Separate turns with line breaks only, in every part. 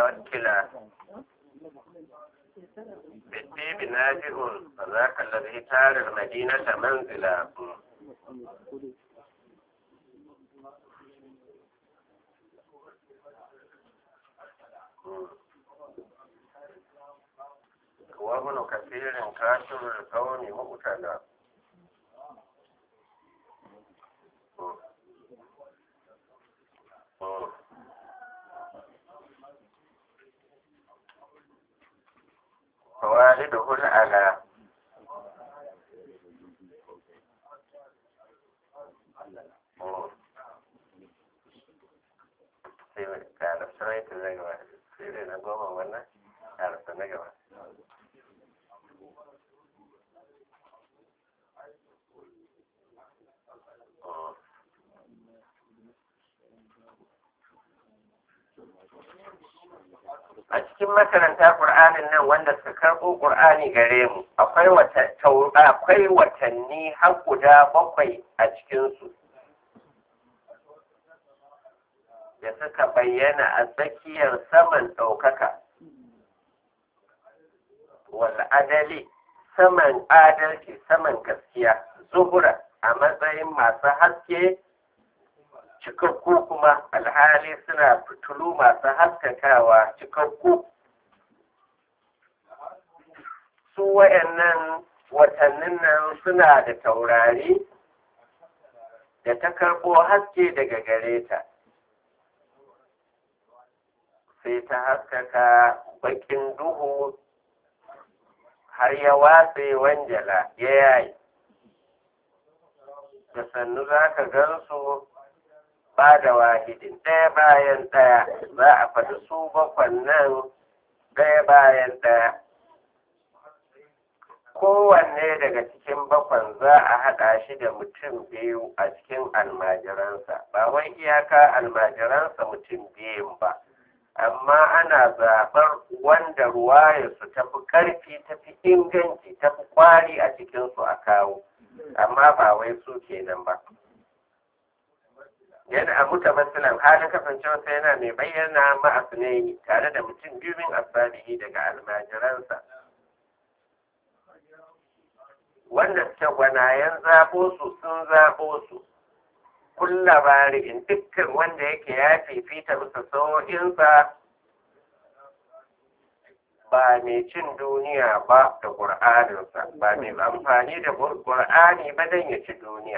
وكلا بالطيب ناجئ فذاك الذي تار المدينة منزلا وابن كثير كاشر الكون مبتلى فوالده الأعلى sai karasa rai ta zai gaba sai dai na goma wannan karasa na gaba a cikin makaranta ƙur'anin nan wanda suka karɓo ƙur'ani gare mu akwai akwai watanni har guda bakwai a cikinsu da suka bayyana a tsakiyar saman ɗaukaka wal adali saman adalci saman gaskiya zuhura a matsayin masu haske cikakku kuma alhali suna fitulu masu haskakawa cikakku su wayannan watannin nan suna da taurari da ta karɓo haske daga gare ta sai ta haskaka bakin duhu har ya watse wanjala ya yayi da sannu za ka gansu ba da wahidin ɗaya bayan ɗaya za a faɗi su bakwan nan ɗaya bayan ɗaya kowanne daga cikin bakwan za a haɗa shi da mutum biyu a cikin almajiransa ba wai iyaka almajiransa mutum biyun ba amma ana zaɓar wanda ruwayarsu tafi ƙarfi tafi inganci tafi ƙwari a cikinsu a kawo amma ba wai su kenan ba yana a muta matsalan halin kasancewarsa yana mai bayyana ma'asu ne tare da mutum biyu min asabihi daga almajiransa wanda suke gwanayen zaɓo su sun zaɓo su kulla bari'in dukkan wanda yake ya fifita bisa sau'insa ba mai cin duniya ba da ƙur'aninsa ba mai amfani da ƙur'ani ba don ya ci duniya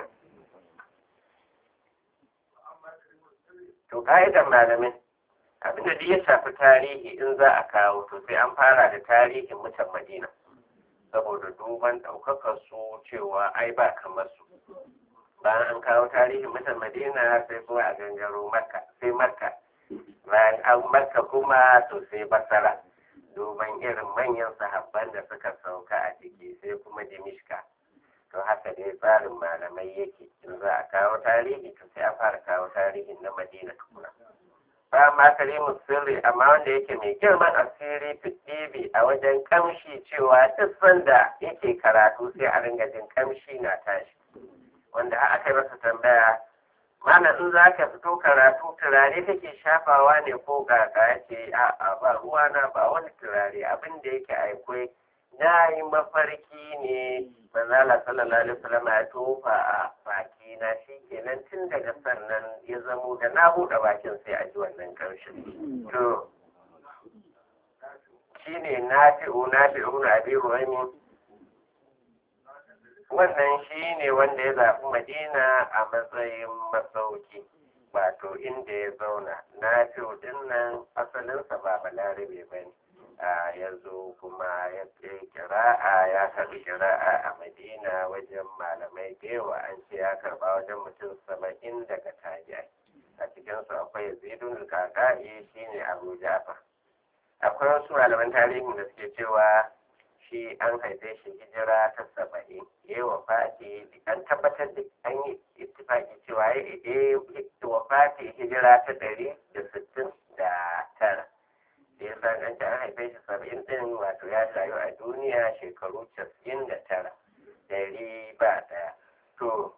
to ƙa'idar malamin abinda duk ya shafi tarihi in za a kawo to sai an fara da tarihin mutan madina saboda duban ɗaukakar su cewa ai ba kamar su bayan an kawo tarihin mutan madina sai kuma a gangaro makka sai makka bayan an makka kuma to sai basara duban irin manyan sahabban da suka sauka a ciki sai kuma dimishka to haka dai tsarin malamai yake in za a kawo tarihi to sai a fara kawo tarihin na madina tukuna ba ma karimu sirri amma wanda yake mai girman asiri fitibi a wajen kamshi cewa duk sanda yake karatu sai a ringa jin kamshi na tashi wanda aka yi masa tambaya mana in za ka fito karatu turare kake shafawa ne ko kaka ya ce a'a ba ruwana ba wani turare abin da yake aikwai na yi mafarki ne manzala sallallahu alaihi wasallam ya tofa a baki na shi kenan tun daga sannan ya zamo da na buɗe bakin sai a ji wannan karshen to shine nafi'u nafi'u na abi ruwani wannan shi ne wanda ya zaɓi madina a matsayin masauki wato inda ya zauna na din nan asalinsa ba balarabe ba ne ya zo kuma ya kira'a ya karɓi kira'a a madina wajen malamai da yawa an ce ya karɓa wajen mutum saba'in daga tabi'ai a cikinsu akwai zidun kaka'i shine abu jafar akwai wasu malaman tarihin da suke cewa shi an haife shi hijira ta saba'in ya yi wafati an tabbatar da an yi ittifaki cewa ya yi wafati hijira ta ɗari da sittin da tara da ya san an ce an haife shi saba'in ɗin wato ya rayu a duniya shekaru casa'in da tara ɗari ba ɗaya to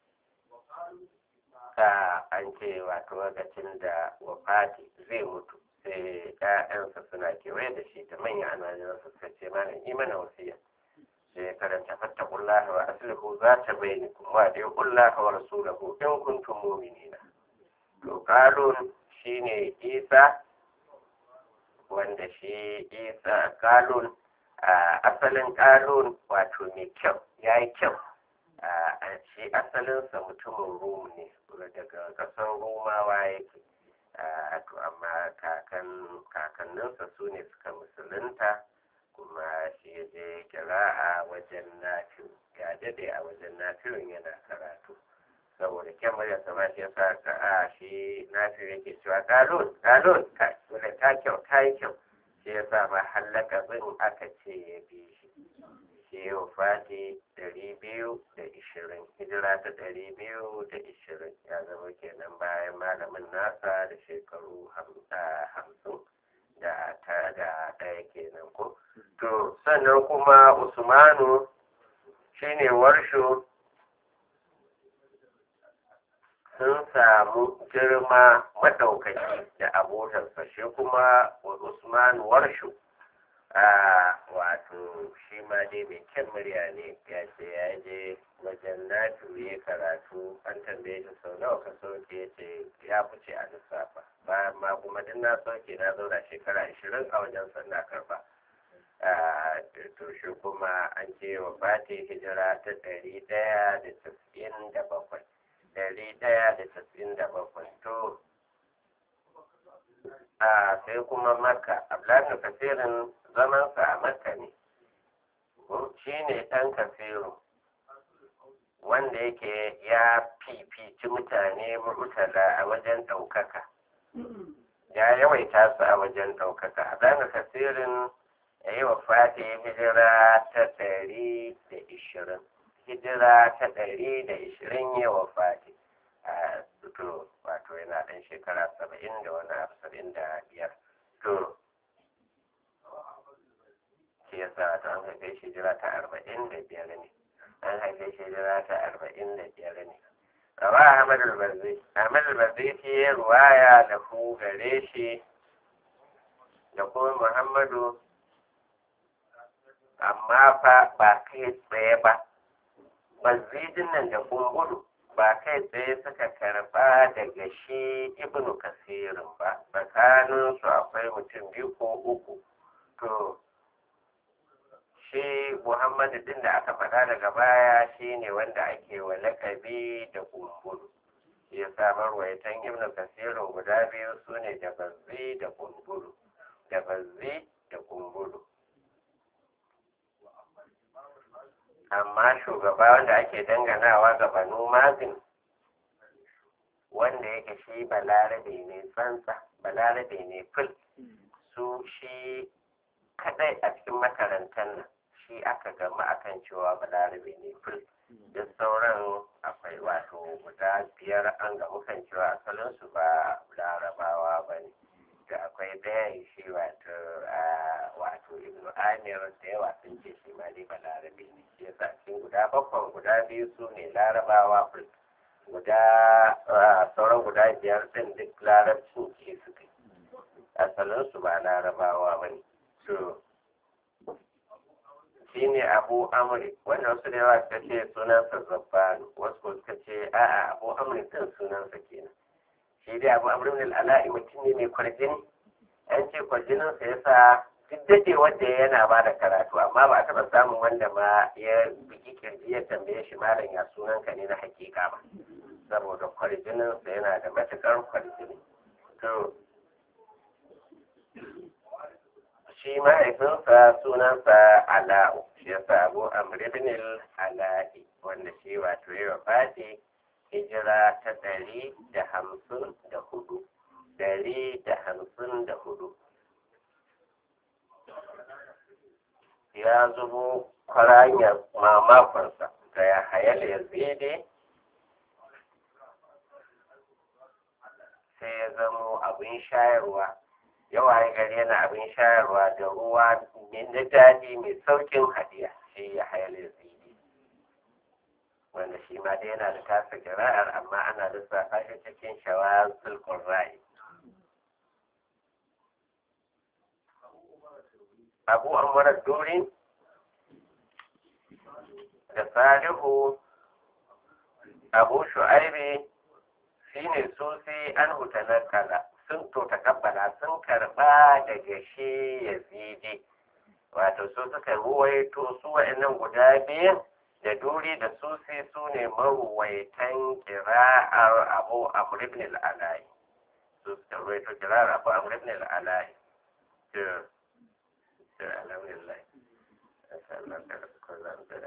ka an ce wato lokacin da wafati zai mutu sai ƴaƴansa suna kewaye da shi da manyan almajiransa suka ce mana yi mana wasiya sai ya karanta fattakullah wa aslihu za ta bayani kuma da kullah wa rasulahu in kuntum mu'minina to kalun shine isa wanda shi isa kalun asalin kalun wato mai kyau ya yi kyau shi asalinsa mutumin rum ne daga ƙasar romawa yake to amma kakanninsa su ne suka musulunta kuma shi ya je kira'a wajen nafi ya dade a wajen nafirin yana karatu saboda kyan murya sama shi yasa ka a shi nafi yake cewa galon galon ka wanda ta kyau ta yi kyau shi yasa ma hallaka bin aka ce ya bi shi shi yau fati ɗari biyu da ishirin hijira ta ɗari biyu da ishirin ya zama kenan bayan malamin nasa da shekaru hamsin da ta da ɗaya kenan ko to sannan kuma usmanu shine warsho sun samu girma maɗaukaki da abotarsa shi kuma usman warsho wato shi ma dai mai kyan murya ne ya ce ya je wajen natu ya karatu an tambaye shi sau nawa ka sauke ya ce ya fice a lissafa bayan ma kuma duk na sauke na zauna shekara ashirin a wajen sannan karba to shi kuma an ce wa fati hijira ta ɗari ɗaya da tasa'in da bakwai ɗari ɗaya da tasa'in da bakwai to a sai kuma makka abdullahi kasirin zamansa a makka ne shi ne ɗan kasiru wanda yake ya fifici mutane murtala a wajen ɗaukaka ya yawaita su a wajen ɗaukaka abdullahi kasirin ya yi wa fati hijira ta ɗari da ishirin hijira ta ɗari da ishirin yi wa fati a to wato yana ɗan shekara saba'in da wani abu saba'in da biyar to shi ya sa ta an haife shi hijira ta arba'in da biyar ne an haife shi hijira ta arba'in da biyar ne Rawa Ahmad al-Barzi, Ahmad al-Barzi shi ya ruwaya da ku gare shi da kuma Muhammadu amma fa ba kai tsaye ba mazidin nan da kungudu ba kai tsaye suka karba daga shi ibnu kasirin ba tsakanin su akwai mutum biyu ko uku to shi muhammadu din da aka faɗa daga baya shi ne wanda ake wa laƙabi da kungudu ya samar waitan ibnu kasirin guda biyu su ne da bazzi da kungudu da bazzi da kungudu amma shugaba wanda ake danganawa ga banu mazin wanda yake shi balarabe ne tsantsa balarabe ne fil su shi kadai a cikin makarantar nan shi aka gama akan cewa balarabe ne fil duk sauran akwai wato guda biyar an gamu kan cewa asalinsu ba larabawa ba ne da akwai ɗayan shi wato wato ibnu amir da yawa sun ce shi ma dai balarabe ne shi yasa cikin guda bakwai guda biyu su ne larabawa guda sauran guda biyar din duk larabcin ce suka yi asalin su ba larabawa ba ne so shi ne abu amri wanda wasu da yawa suka ce sunansa zabbanu wasu suka ce a'a abu amri din sunansa kenan shi dai abu amrin al'ala'i mutum ne mai kwarjini an ce kwarjininsa ya sa duk dade wanda yana ba da karatu amma ba a taɓa samun wanda ma ya biki kirji ya tambaye shi malam ya sunan ka ne na hakika ba saboda kwarjininsa yana da matuƙar kwarjini to shi mahaifinsa sunansa ala'u shi yasa abu amrin al'ala'i wanda shi wato ya wafati hijira ta ɗari da hamsin da hudu ɗari da hamsin da hudu ya zubo kwaranyar mamakonsa da ya hayal ya zede sai ya zamo abin shayarwa yawa ya gari yana abin shayarwa da ruwa na daɗi mai saukin hadiya shi ya hayal ya zede wanda shi ma dai yana da tasa kira'ar amma ana lissafa shi cikin shawazul qurra'i abu amwarar duri da salihu abu shu'aibi shine susi an hutanar kala sun to takabbala sun karba daga shi yazidi wato su suka ruwaito su wa'annan guda biyan da duri da susi su ne maruwaitan kira'ar abu amr ibn al-alai su suka ruwaito kira'ar abu amr ibn al-alai to to alhamdulillah